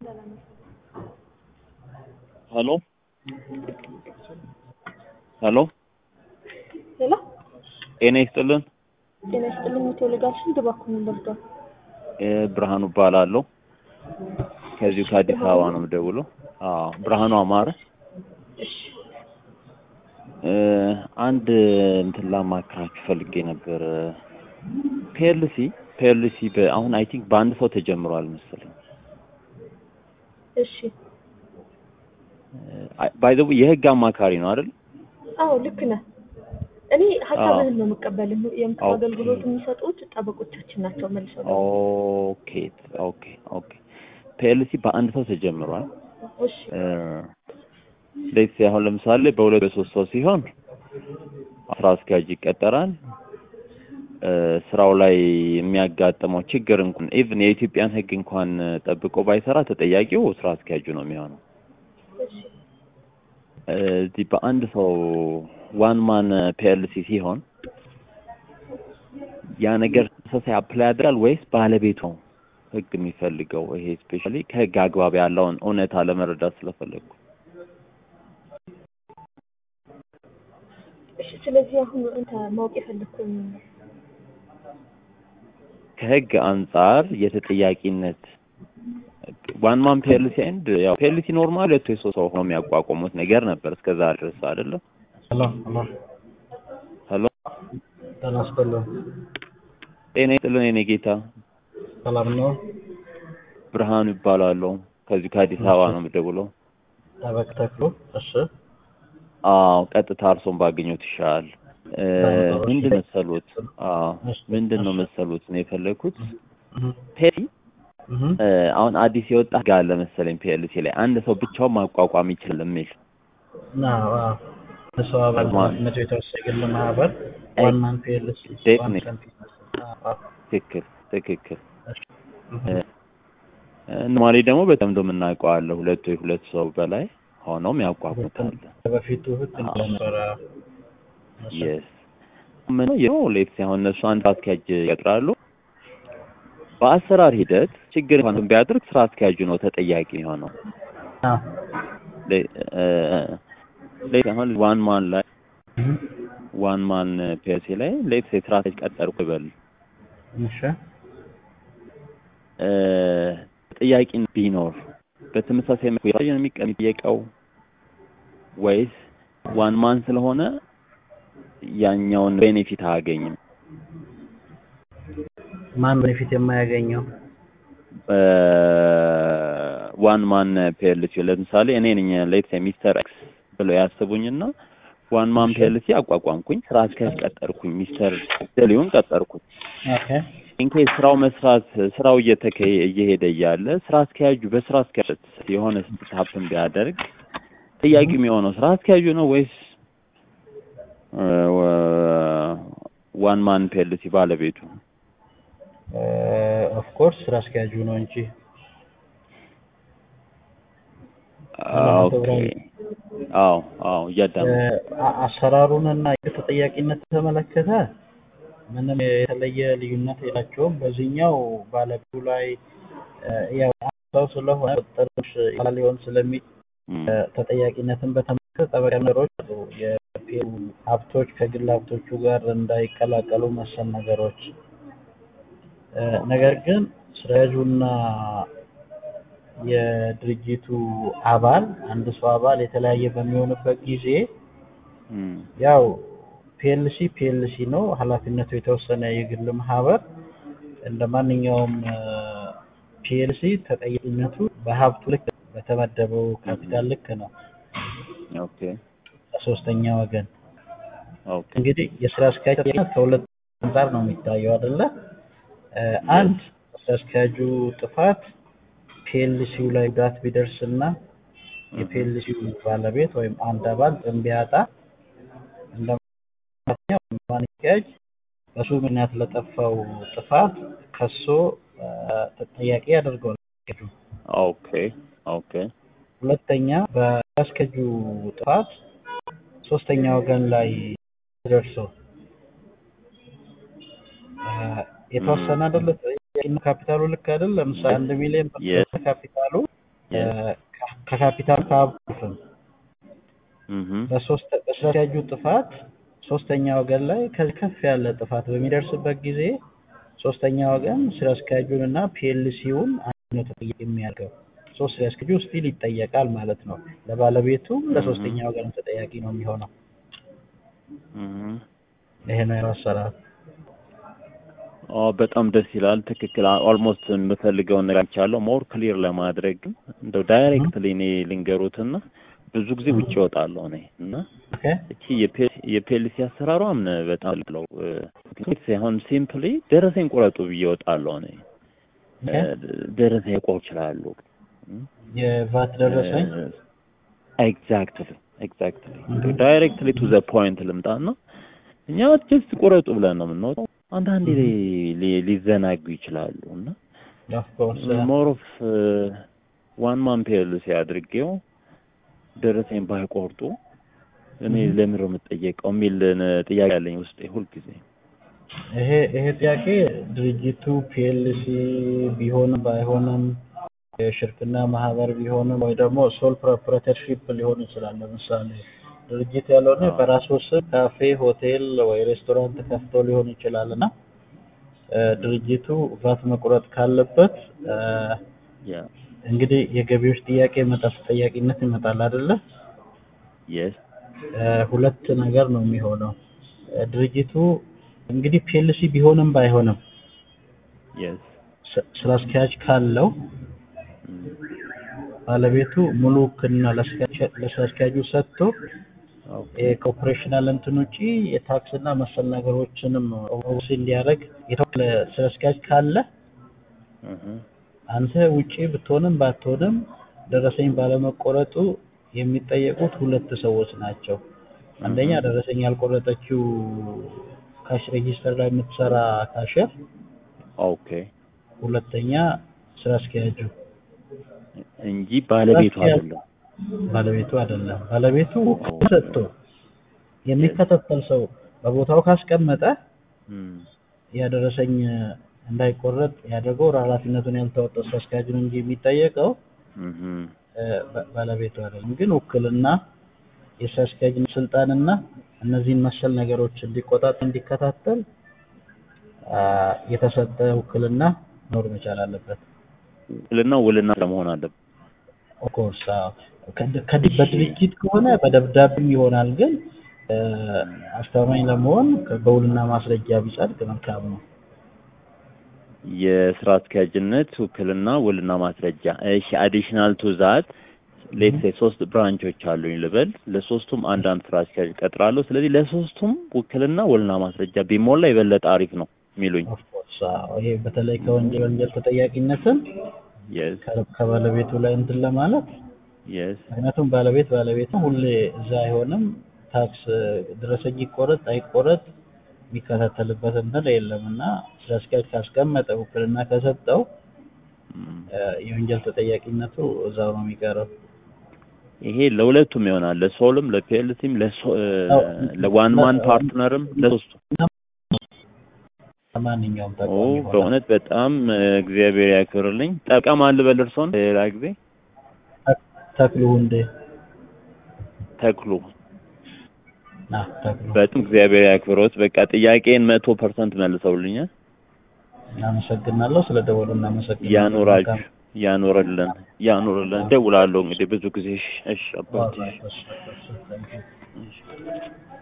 ሄሎ ሄሎ ሌላ ጤና ይስጥልን። ጤና ይስጥልኝ። የተወለዳችን ድባኩን በርዷል። እ ብርሃኑ እባላለሁ። ከዚሁ ከአዲስ አበባ ነው የምደውለው። አዎ ብርሃኑ አማረ። እሺ እ አንድ እንትን ላማክራችሁ ፈልጌ ነበር። ፒኤልሲ ፒኤልሲ አሁን አይ ቲንክ በአንድ ሰው ተጀምሯል መሰለኝ። እሺ ባይ ዘ የህግ አማካሪ ነው አይደል? አዎ ልክ ነህ። እኔ ሀሳብህን ነው የምቀበል። የምክር ኦኬ። አገልግሎት የሚሰጡት ጠበቆቻችን ናቸው መልሰው ደግሞ። ኦኬ ኦኬ ኦኬ። ፒኤልሲ በአንድ ሰው ተጀምሯል። እሺ ሌት አሁን ለምሳሌ በሁለት በሶስት ሰው ሲሆን ስራ አስኪያጅ ይቀጠራል። እ ስራው ላይ የሚያጋጥመው ችግር እንኳን ኢቭን የኢትዮጵያን ህግ እንኳን ጠብቆ ባይሰራ ተጠያቂው ስራ አስኪያጁ ነው የሚሆነው። እሺ እ እዚህ በአንድ ሰው ዋን ማን ፒኤልሲ ሲሆን ያ ነገር ተመሳሳይ አፕላይ ያደርጋል ወይስ ባለቤቱ ነው ህግ የሚፈልገው? ይሄ ስፔሻሊ ከህግ አግባብ ያለውን እውነታ ለመረዳት ስለፈለግኩ እሺ። ስለዚህ አሁን አንተ ማወቅ የፈለግከው ምን ነው? ከህግ አንጻር የተጠያቂነት ዋን ማን ፒኤልሲ ኤንድ ያው ፒኤልሲ ኖርማል ሁለት ወይ ሶስት ሰው ሆኖ የሚያቋቁሙት ነገር ነበር እስከዛ ድረስ አይደለም። ሄሎ ሄሎ ሄሎ ጤና ይስጥልን። ጤና ይስጥልን የኔ ጌታ ሰላም ነው? ብርሃኑ ይባላለሁ። ከዚሁ ከአዲስ አበባ ነው የምደውለው። ጠበቅ ተክሉ። እሺ አዎ ቀጥታ እርሶን ባገኘሁት ይሻላል። እ ምንድን መሰሉት? አዎ ምንድን ነው መሰሉት ነው የፈለግኩት እህ ፒኤልሲ እህ እ አሁን አዲስ የወጣ ህግ አለ መሰለኝ ፒኤልሲ ላይ አንድ ሰው ብቻውን ማቋቋም ይችላል የሚል ና ዋው ሰው አባል ማን? ኃላፊነቱ የተወሰነ የግል ማህበር አይ፣ ዋን ማን ፒኤልሲ ዴፊኒት። ትክክል ትክክል። ኖርማሊ ደግሞ በተለምዶ የምናውቀው አለ ሁለት ወይ ሁለት ሰው በላይ ሆነው ያቋቁሙታል። በፊቱ ህግ እንደነበረ የስ ምን ነው ሌት ሲሆን እነሱ አንድ ስራ አስኪያጅ ይቀጥራሉ። በአሰራር ሂደት ችግር እንኳን ቢያደርግ ስራ አስኪያጁ ነው ተጠያቂ የሆነው። ሌት አሁን ዋን ማን ላይ ዋን ማን ፒኤልሲ ላይ ሌት ስራ አስኪያጅ ቀጠርኩ ይበል እሺ እ ተጠያቂ ቢኖር በተመሳሳይ መልኩ ነው የሚጠየቀው ወይስ ዋን ማን ስለሆነ ያኛውን ቤኔፊት አያገኝም? ማን ቤኔፊት የማያገኘው ዋን ማን ፒኤልሲ ለምሳሌ እኔ ነኝ ሌትስ ሚስተር ኤክስ ብለው ያስቡኝና ዋን ማን ፒኤልሲ አቋቋምኩኝ፣ ስራ አስኪያጅ ቀጠርኩኝ፣ ሚስተር ደሊውን ቀጠርኩኝ። ኦኬ ኢንኬስ ስራው መስራት ስራው እየተከየ እየሄደ እያለ ስራ አስኪያጁ በስራ አስኪያጅ የሆነ ስታፕን ቢያደርግ ጥያቄ የሚሆነው ስራ አስኪያጁ ነው ወይስ ዋን ማን ፒኤልሲ ባለቤቱ? ኦፍ ኮርስ ስራ አስኪያጁ ነው እንጂ ኦኬ አዎ አዎ እያዳመ አ- አሰራሩንና የተጠያቂነት ተመለከተ ምንም የተለየ ልዩነት የላቸውም። በዚህኛው ባለቤቱ ላይ እ፣ ያው አንድ ሰው ስለሆነ ቁጥጥሮች ይላል ሊሆን ስለሚ እ፣ ተጠያቂነትን በተመለከተ ጠበቃ ነገሮች አሉ። የፒኤሉ ሀብቶች ከግል ሀብቶቹ ጋር እንዳይቀላቀሉ መሰል ነገሮች እ፣ ነገር ግን ስራያጁና የድርጅቱ አባል አንድ ሰው አባል የተለያየ በሚሆንበት ጊዜ እም፣ ያው ፒኤልሲ ፒኤልሲ ነው። ኃላፊነቱ የተወሰነ የግል ማህበር እንደ ማንኛውም ፒኤልሲ ተጠያቂነቱ በሀብቱ ልክ በተመደበው ካፒታል ልክ ነው። ኦኬ ከሶስተኛ ወገን ኦኬ እንግዲህ የስራ አስኪያጅ ተጠያቂነት ከሁለት አንጻር ነው የሚታየው አይደለ? እ፣ አንድ ስራ አስኪያጁ ጥፋት ፒኤልሲው ላይ ጉዳት ቢደርስና የፒኤልሲው ባለቤት ወይም አንድ አባል ጥም ቢያጣ እንደ ማንኛውም አስኪያጅ በሱ ምክንያት ለጠፋው ጥፋት ከሶ እ፣ ተጠያቂ ያደርገዋል አስኪያጁ። ኦኬ ኦኬ ሁለተኛ በአስኪያጁ ጥፋት ሶስተኛ ወገን ላይ ደርሶ እ፣ የተወሰነ አይደለ ካፒታሉ ልክ አይደል? ለምሳሌ አንድ ሚሊዮን ብር Yes. ካፒታሉ ከካፒታል ከሀብቱም እህ በሶስት በስራ አስኪያጁ ጥፋት ሶስተኛ ወገን ላይ ከዚህ ከፍ ያለ ጥፋት በሚደርስበት ጊዜ ሶስተኛ ወገን ስራ አስኪያጁን እና ፒኤልሲውን አንድ ነው ተጠያቂ የሚያደርገው። ሶስት ስራ አስኪያጁ ስቲል ይጠየቃል ማለት ነው። ለባለቤቱም ለሶስተኛ ወገን ተጠያቂ ነው የሚሆነው። እህ ይሄ ነው ያው አሰራር። ኦ በጣም ደስ ይላል። ትክክል። ኦልሞስት የምፈልገውን ነገር አይቻለሁ። ሞር ክሊር ለማድረግ ግን እንደው ዳይሬክትሊ እኔ ልንገሩትና ብዙ ጊዜ ውጭ እወጣለሁ እኔ እና ኦኬ እቺ የፒኤልሲ አሰራሯም በጣም ለው ሳይሆን ሲምፕሊ ደረሰኝ ቁረጡ ብዬ እወጣለሁ እኔ ኦኬ ደረሰኝ ቆ ይችላሉ የቫት ደረሰኝ ኤግዛክትሊ ኤግዛክትሊ ዳይሬክትሊ ቱ ዘ ፖይንት ልምጣና እኛ ጀስት ቁረጡ ብለን ነው የምንወጣው። አንዳንዴ ሊ- ሊ- ሊዘናጉ ይችላሉ እና ኦፍ ኮርስ ሞር ኦፍ ዋን ማን ፒኤልሲ አድርጌው ደረሰኝ ባይቆርጡ እኔ ለምንድን ነው የምጠየቀው የሚል ጥያቄ ያለኝ ውስጤ ሁልጊዜ። ይሄ ይሄ ጥያቄ ድርጅቱ ፒኤልሲ ቢሆንም ባይሆንም የሽርክና ማህበር ቢሆንም ወይ ደግሞ ሶል ፕሮፕሬተርሺፕ ሊሆን ይችላል። ለምሳሌ ድርጅት ያልሆነ አዎ። በራሱ ስም ካፌ፣ ሆቴል ወይ ሬስቶራንት ከፍቶ ሊሆን ይችላል እና እ፣ ድርጅቱ ቫት መቁረጥ ካለበት እ፣ ያ እንግዲህ የገቢዎች ጥያቄ ይመጣል፣ ተጠያቂነት ይመጣል አይደለ? የስ እ፣ ሁለት ነገር ነው የሚሆነው። እ፣ ድርጅቱ እንግዲህ ፒኤልሲ ቢሆንም ባይሆንም የስ ስ- ስራ አስኪያጅ ካለው ባለቤቱ ሙሉ ውክልና ለአስኪያጅ- ለስራ አስኪያጁ ሰጥቶ የኮርፖሬሽናል እንትን ውጪ የታክስ እና መሰል ነገሮችንም ኦቨርሲ እንዲያደርግ የተወከለ ስራ አስኪያጅ ካለ አንተ ውጪ ብትሆንም ባትሆንም ደረሰኝ ባለመቆረጡ የሚጠየቁት ሁለት ሰዎች ናቸው። አንደኛ ደረሰኝ ያልቆረጠችው ካሽ ሬጂስተር ላይ የምትሰራ ካሸር፣ ኦኬ ሁለተኛ ስራ አስኪያጁ እንጂ ባለቤቱ አይደለም። ባለቤቱ አይደለም። ባለቤቱ ውክልና ሰጥቶ የሚከታተል ሰው በቦታው ካስቀመጠ እም፣ ያ ደረሰኝ እንዳይቆረጥ ያደረገው ኃላፊነቱን ያልተወጣው ስራ አስኪያጁን እንጂ የሚጠየቀው እም፣ እ፣ ባ- ባለቤቱ አይደለም። ግን ውክልና የስራ አስኪያጅን ስልጣንና እነዚህን መሰል ነገሮች እንዲቆጣጠር እንዲከታተል አ፣ የተሰጠ ውክልና መኖር መቻል አለበት። ውክልና ውልና ለመሆን አለበት። ኦፍኮርስ በድርጅት ከሆነ በደብዳቤም ይሆናል። ግን እ፣ አስተማማኝ ለመሆን ከ- በውልና ማስረጃ ቢጸድቅ መልካም ነው። የስራ አስኪያጅነት ውክልና ውልና ማስረጃ። እሺ አዲሽናል ቱ ዛት ሌትስ ሴይ ሶስት ብራንቾች አሉኝ ልበል። ለሶስቱም አንዳንድ ስራ አስኪያጅ ቀጥራለሁ። ስለዚህ ለሶስቱም ውክልና ውልና ማስረጃ ቢሞላ የበለጠ አሪፍ ነው የሚሉኝ። ኦፍኮርስ ይሄ በተለይ ከወንጀል ወንጀል ተጠያቂነትን የስ ከ- ከባለቤቱ ላይ እንትን ለማለት የስ ምክንያቱም ባለቤት ባለቤት ነው፣ ሁሌ እዛ አይሆንም። ታክስ ደረሰኝ ይቆረጥ አይቆረጥ የሚከታተልበት እንትን የለም እና ስራ አስኪያጅ ካስቀመጠ ውክልና ከሰጠው እም። እ፣ የወንጀል ተጠያቂነቱ እዛው ነው የሚቀረው። ይሄ ለሁለቱም ይሆናል፣ ለሶልም፣ ለፒኤልሲም፣ ለሶ- እ፣ አዎ። ለዋን ማን ፓርትነርም ለሶስቱ። ለማንኛውም ኦ ተቋም ይሆናል። በእውነት በጣም እ፣ እግዚአብሔር ያክብርልኝ። ጠበቃ ማን ልበል እርስዎን? ሌላ ጊዜ ተክሉ እንዴ ተክሉ ና ተክሉ በጣም እግዚአብሔር ያክብሮት። በቃ ጥያቄን መቶ ፐርሰንት መልሰውልኛል። እናመሰግናለሁ። ስለ ደወሉ እናመሰግናለን። ያኖራችሁ ያኖርልን ያኖርልን። ደውላለሁ እንግዲህ ብዙ ጊዜ። እሺ እሺ አባቴ መልካም።